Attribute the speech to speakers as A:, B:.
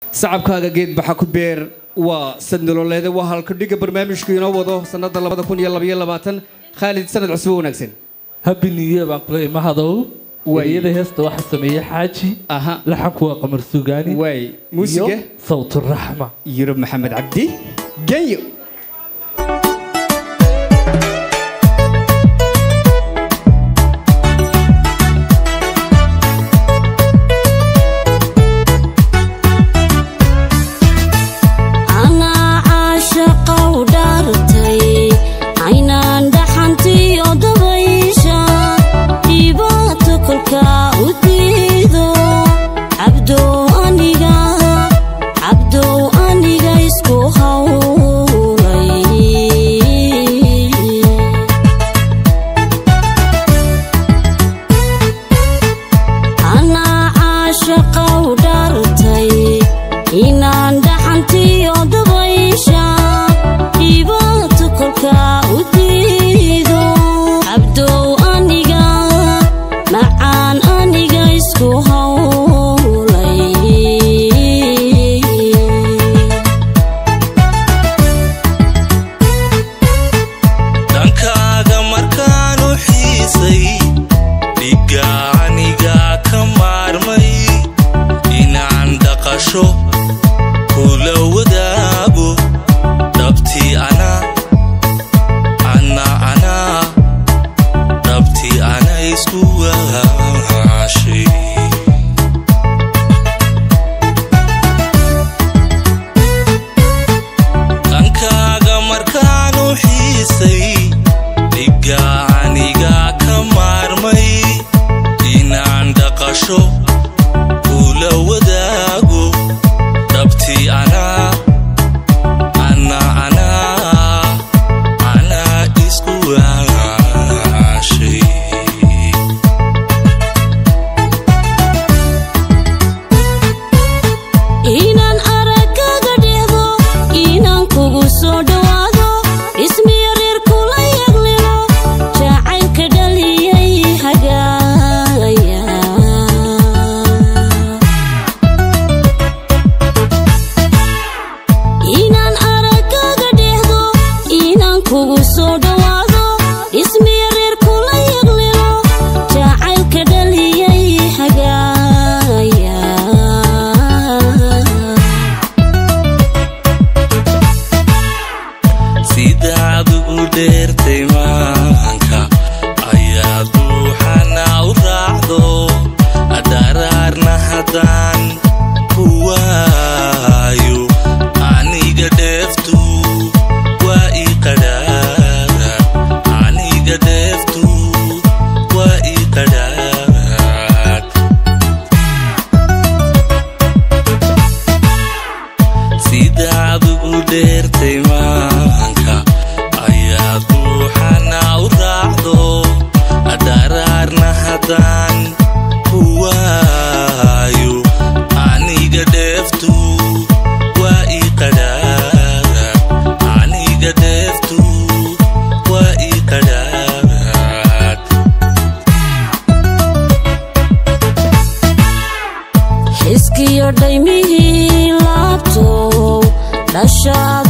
A: sacabkaaga geed baxa ku beer waa sad nololeede waa halka dhiga barnaamijku inoo wado sannada labada kun iyo labaiyo labaatan khaalid sanad cusbo wanaagsan
B: happy new year baan kula imahadow wariyada heesta waxaa sameeyey xaaji
A: aha
B: laxanku waa qamar sugaani
A: waay muusiga
B: iyo sawturaxma
A: yurub maxamed cabdi genyo
C: anaa caashaqa u dhaartay aynaan dhaxantiyo dabaysha dhibaato kolkaa u diido cabdow aniga cabdow aniga isku hawlay anaa caashaqa u dhaartay inaan dhaxantiyo dabaysha dhibaato kolkaa u diido cabdow aniga macaan aniga isku hawlay
D: dhankaaga markaan u xiisay dhiga aniga ka maarmay inaan dhaqasho kula wadaago dhabtii anaa ana anaa dhabtii ana isku waashay dhankaaga markaan u xiisay dhiga aniga ka maarmay inaan dhaqasho kula wadaago dhabtii anaa ana anaa anaa isku waashay
C: inaan aragaga dheehdo inaan kugu soo dhowaado ismiyo reer kula yaglilo jacaylka dhaliyay hagaaya inaan aragaga dheehdo inaan kugu soo dhowaado ismiyo reer kula yaglilo jacaylka dhaliyay hagaaya
D: sidaad ugu dheertay maanka ayaad ruuxana u raacdo dharaarna haddaan ku waayo aniga dheeftu waa ii qadhaara aniga dheeftu waa ii qadhaar sidaad ugu dheertay maanka ayaad ruuxana u raacdo dharaarna haddaan ku waayo aniga dheeftu waa ii qadhaara aniga dheeftu waa ii qadhaar
C: xiskiyo dhaymihii laabtow dhashaad